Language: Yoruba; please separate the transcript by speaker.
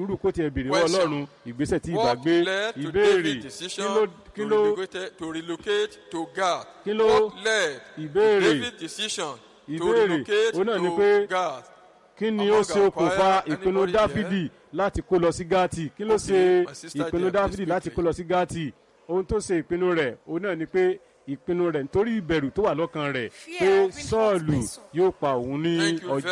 Speaker 1: sùúrù kó tiẹ̀ béèrè wọ́n
Speaker 2: Question.
Speaker 1: ọlọ́run ìgbésẹ̀ tí ìbá
Speaker 2: What
Speaker 1: gbé
Speaker 2: led to
Speaker 1: ìbéèrè
Speaker 2: David's
Speaker 1: kí
Speaker 2: decision
Speaker 1: ló kí
Speaker 2: to,
Speaker 1: ló
Speaker 2: relocate, to relocate to Gath?
Speaker 1: Kí ló-
Speaker 2: What led
Speaker 1: ìbéèrè
Speaker 2: David's decision to
Speaker 1: ìbéèrè
Speaker 2: relocate
Speaker 1: òun náà ni
Speaker 2: to
Speaker 1: pé
Speaker 2: Gath?
Speaker 1: kí ni
Speaker 2: Among
Speaker 1: ó ṣe
Speaker 2: our
Speaker 1: okùnfà
Speaker 2: choir,
Speaker 1: ìpinnu
Speaker 2: anybody
Speaker 1: dáfídì láti kó lọ sí gátì kí ló
Speaker 2: Okay,
Speaker 1: ṣe
Speaker 2: my sister
Speaker 1: ìpinnu
Speaker 2: there,
Speaker 1: dáfídì
Speaker 2: please
Speaker 1: láti
Speaker 2: quickly.
Speaker 1: kó lọ sí gátì ohun tó ṣe ìpinnu rẹ̀ òun náà ni pé ìpinnu rẹ̀ nítorí ìbẹ̀rù tó wà lọ́kàn rẹ̀
Speaker 3: Fear
Speaker 1: pé
Speaker 3: of being hurt
Speaker 1: sọ́ọ̀lù
Speaker 3: by Saul.
Speaker 1: yóò pa òun ní
Speaker 2: Thank you
Speaker 1: ọjọ́